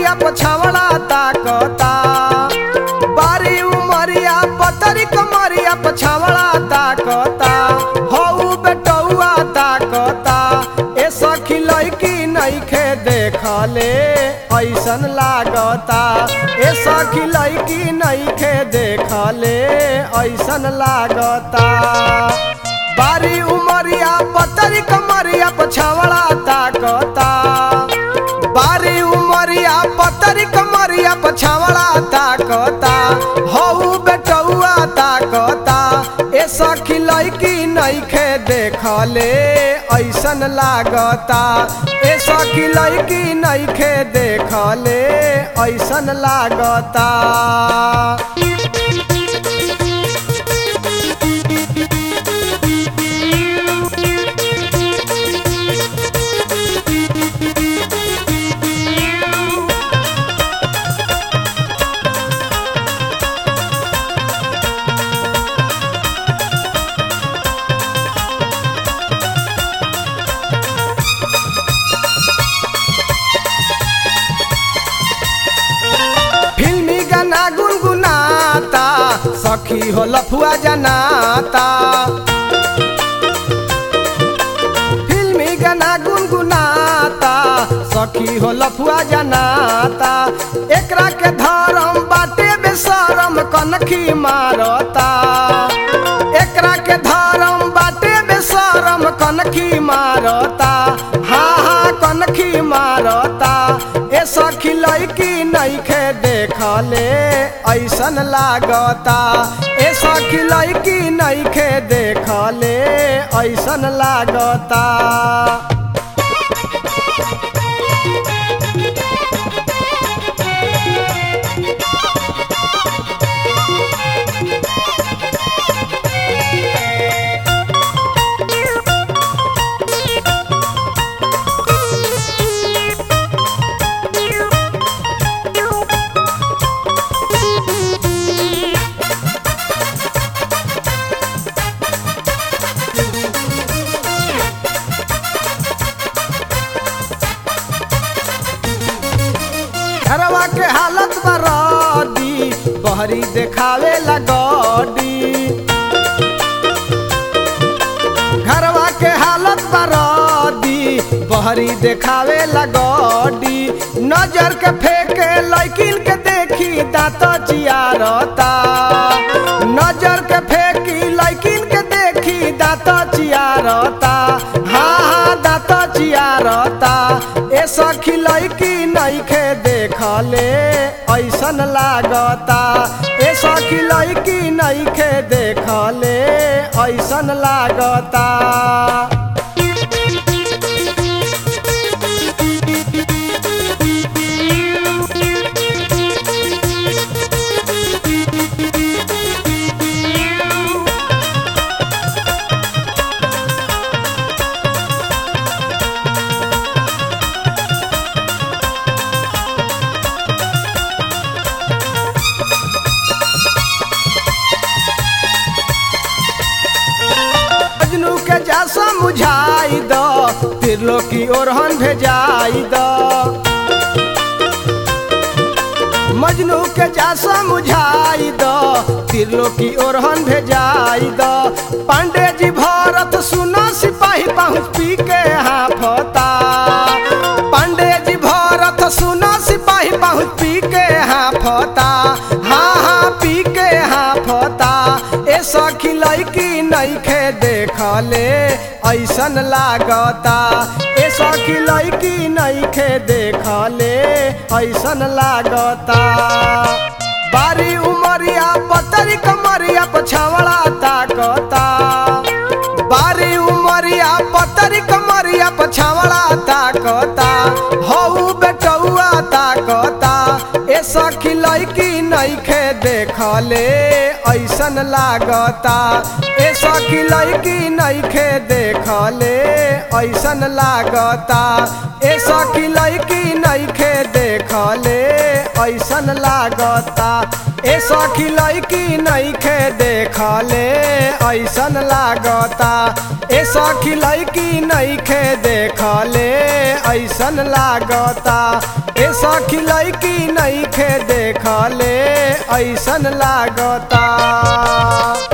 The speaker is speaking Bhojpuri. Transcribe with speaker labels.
Speaker 1: कमरिया पछावड़ा ताकता बारी उमरिया पतरी कमरिया पछावड़ा ताकता हऊ बेटौआ ताकता ए सखी लैकी नइखे देखले ऐसन लागता ए सखी लैकी नइखे देखले ऐसन लागता बारी उमरिया पतरी कमरिया पछावड़ा ताकता बारी उमरिया पतरी कमरिया पछावड़ा ताकता हऊ बेटौआ ताकता ए सखी लैकी नइखे देखले ऐसन लागता ए सखी लैकी नइखे देखले ऐसन लागता फिल्मी गाना गुनगुनाता सखी हो लफुआ जनाता फिल्मी गाना गुनगुनाता सखी हो लफुआ जनाता एकरा के धरम बाटे बेसरम कनखी मारता एकरा के धरम बाटे बेसरम कनखी मारता हाँ हाँ कनखी मारता ए सखी लैकी नइखे देखले ऐसन लागता ए सखी लैकी नइखे देखले ऐसन लागता घरवा के हालत बरदी बहरी देखावे लगडी घरवा के हालत बरदी बहरी देखावे लगडी नजर के फेंके लैकिन के देखी दांत चियारता नजर के फेंकी लैकिन के देखी दांत चियारता हाँ हाँ दांत चियारता ए सखी लैकी नइखे देखले ऐसन लागता ए सखी लैकी नइखे देखले ऐसन लागता मजनू के जा समझाई दो तिरलो की ओरहन भेजाई दो मजनू के जा समझाई दो तिरलो की ओरहन भेजाई दो पांडे जी भरत सुनो सिपाही पहुँच पी के हाफता पांडे जी भरत सुनो सिपाही पहुँच पी के हाफता हाँ हाँ पी के हाफता ए सखी लैकी नइखे देखले ऐसन लागता ए सखी लैकी नइखे देखले ऐसन लागता बारी उमरिया पतरी कमरिया पछावड़ा ताकता बारी उमरिया पतरी कमरिया पछावड़ा ताकता हऊ बेटौआ ताकता ए सखी लैकी नइखे देखले ऐसन लागता ए सखी लैकी नइखे देखले ऐसन लागता ए सखी लैकी नइखे देखले ऐसन लागता ए सखी लैकी नैखे देखले ऐसन लागता ए सखी लैकी नैखे देखले ऐसन लागता ए सखी लैकी नैखे देखले ऐसन लागता